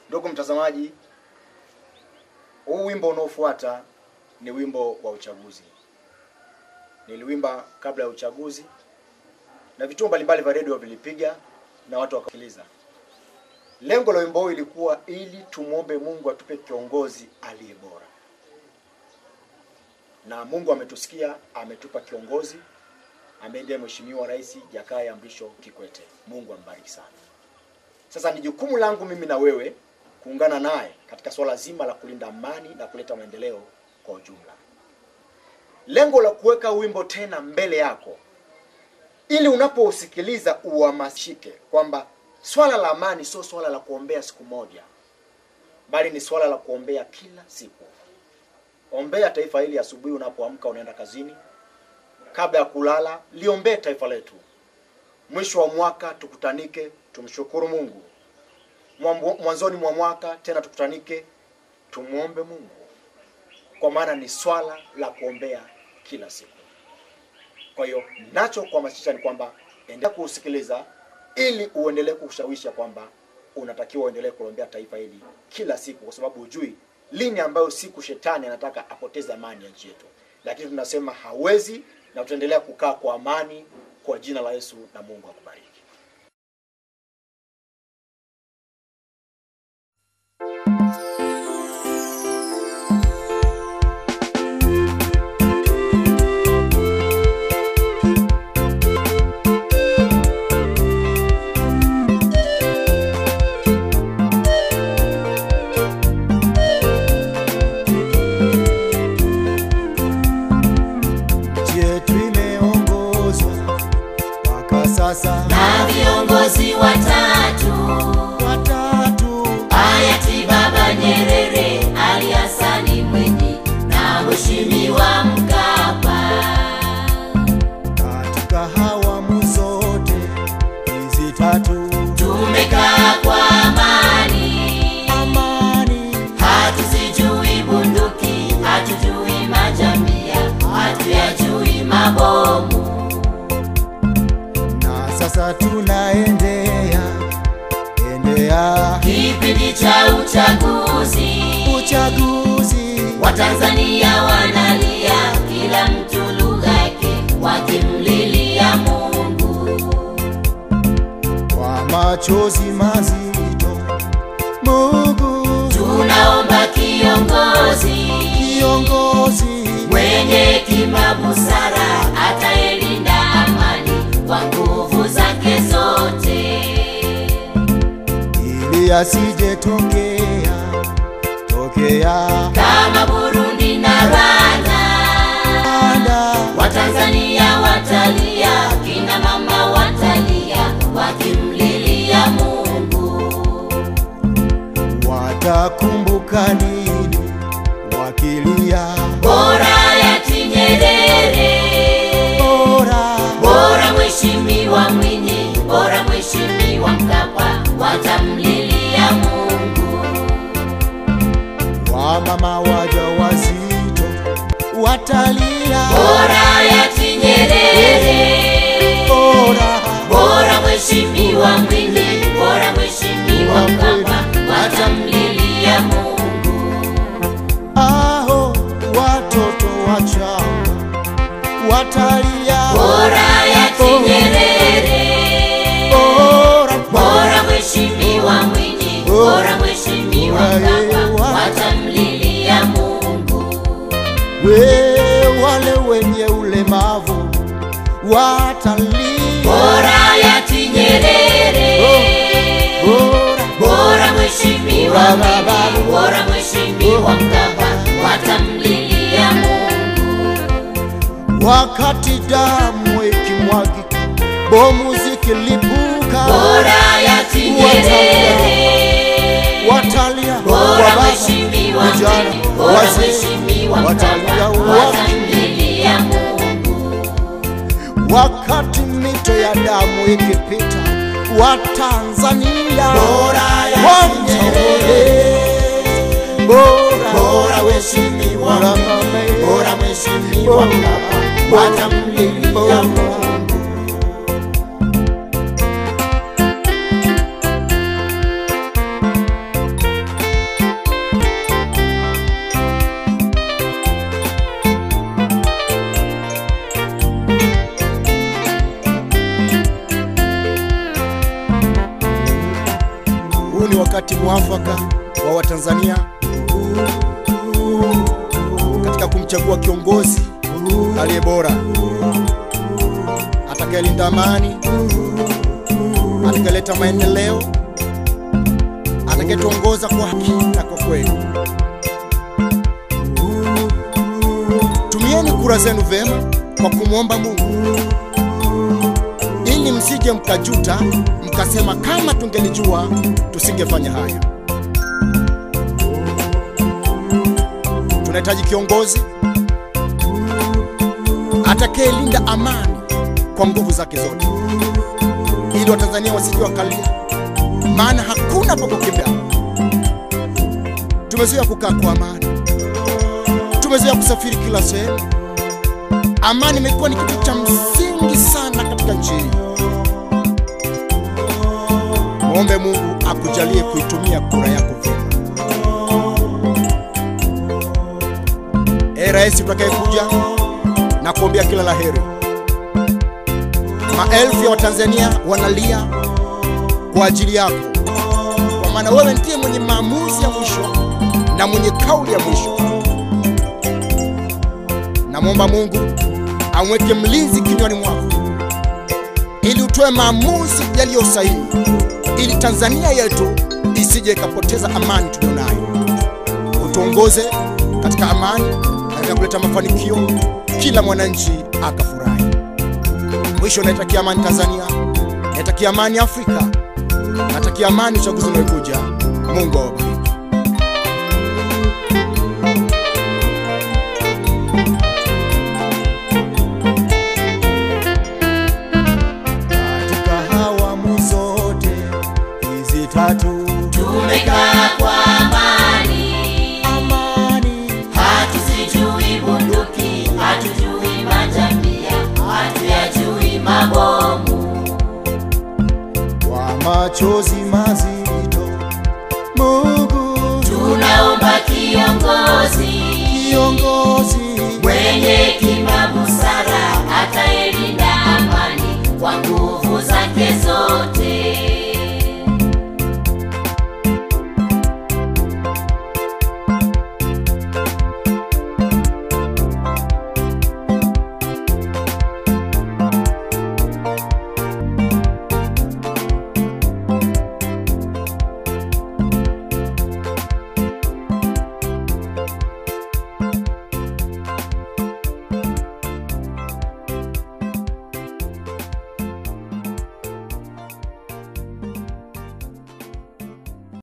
Ndugu mtazamaji, huu wimbo unaofuata ni wimbo wa uchaguzi. Niliwimba kabla ya uchaguzi na vituo mbalimbali vya redio vilipiga na watu wakasikiliza. Lengo la wimbo huu ilikuwa ili tumwombe Mungu atupe kiongozi aliye bora, na Mungu ametusikia, ametupa kiongozi ambaye ndiye Mheshimiwa Rais Jakaya Mrisho Kikwete. Mungu ambariki sana. Sasa ni jukumu langu mimi na wewe kuungana naye katika swala zima la kulinda amani na kuleta maendeleo kwa ujumla. Lengo la kuweka wimbo tena mbele yako ili unapousikiliza uhamasike kwamba swala la amani sio swala la kuombea siku moja, bali ni swala la kuombea kila siku. Ombea taifa hili asubuhi unapoamka, unaenda kazini, kabla ya kulala, liombee taifa letu. Mwisho wa mwaka tukutanike, tumshukuru Mungu. Mwambo- Mwanzoni mwa mwaka tena tukutanike, tumwombe Mungu, kwa maana ni swala la kuombea kila siku. Kwa hiyo nacho kuhamasisha ni kwamba endelea kuusikiliza ili uendelee kushawisha kwamba unatakiwa uendelee kuombea taifa hili kila siku, kwa sababu hujui lini ambayo siku shetani anataka apoteze amani ya nchi yetu, lakini tunasema hawezi, na tutaendelea kukaa kwa amani kwa jina la Yesu, na Mungu akubariki. Nchi yetu imeongozwa mpaka sasa na viongozi watatu watatu, hayati Baba Nyerere, Ali Hasani Mwinyi na Mheshimiwa Mkapa. katika hawamu zote hizi tatu, Tumekaa kwa amani, amani hatuzijui bunduki, hatujui majambia, hatuyajui mabomu. na sasa tunaendea endea Kipindi cha uchaguzi, uchaguzi Watanzania wanalia, kila mtu lugha yake, wakimlilia Mungu. kwa machozi mazito. Mungu Tunaomba kiongozi kiongozi, mwenye hekima, busara, atayelinda amani kwa nguvu zake zote. ili asije tokea tokea Kama Burundi na Rwanda, anda Watanzania watalia, kina mama watalia, wakimlilia Mungu. watakumbuka nini wakilia Bora hayati Nyerere, bora bora Mheshimiwa Mwinyi, bora Mheshimiwa Mkapa, watamlilia Mungu. wamama waja wazito watalia Bora hayati Nyerere, bora bora Mheshimiwa Mwinyi, bora Mheshimiwa Mkapa, watamlilia Mungu. aho watoto wachanga watalia Bora hayati Nyerere, bora bora Mheshimiwa Mwinyi, bora Mheshimiwa Mkapa, watamlilia Mungu. we wale wenye ulemavu watalia Bora hayati Nyerere, bora bora Mheshimiwa Mwinyi, bora Mheshimiwa Mkapa, watamlilia Mungu. wakati damu ikimwagika bomu zikilipuka Bora hayati Nyerere, watalia bora wababa, Mheshimiwa vijana, Mwinyi, bora wazee, Mheshimiwa watalia Mkapa, wa- watamlilia Mungu. wakati mito ya damu ikipita watanzania Bora ya wamtole bora bora weshimiwa bora Mwinyi, mame, bora mheshimiwa Mkapa, watamlilia Mungu. huu ni wakati mwafaka wa Watanzania katika kumchagua kiongozi aliye bora, atakayelinda amani, atakayeleta maendeleo, atakayetuongoza kwa haki na kwa kweli. Tumieni kura zenu vyema kwa kumwomba Mungu ili msije mkajuta mkasema kama tungelijua tusingefanya haya. Tunahitaji kiongozi atakayelinda amani kwa nguvu zake zote, ili Watanzania wasije wakalia, maana hakuna pa kukimbia. Tumezoea kukaa kwa amani, tumezoea kusafiri kila sehemu. Amani imekuwa ni kitu cha msingi sana katika nchi hii. Mwombe Mungu akujalie kuitumia kura yako vyema. Ee rais utakayekuja, na kuombea kila la heri. Maelfu ya Watanzania wanalia kwa ajili yako, kwa maana wewe ndiye mwenye maamuzi ya mwisho na mwenye kauli ya mwisho. Namwomba Mungu amweke mlinzi kinywani mwako ili utoe maamuzi yaliyo sahihi, ili Tanzania yetu isije ikapoteza amani tuliyonayo. Utuongoze katika amani, katika kuleta mafanikio, kila mwananchi akafurahi. Mwisho, naitakia amani Tanzania, naitakia amani Afrika, natakia amani uchaguzi unaokuja. Mungu awabariki. Katika awamu zote hizi tatu, tumekaa kwa amani, amani hatuzijui bunduki, hatujui majambia, hatuyajui mabomu. kwa machozi mazito, Mungu Tunaomba kiongozi kiongozi mwenye hekima, busara, atayelinda amani kwa nguvu zake zote.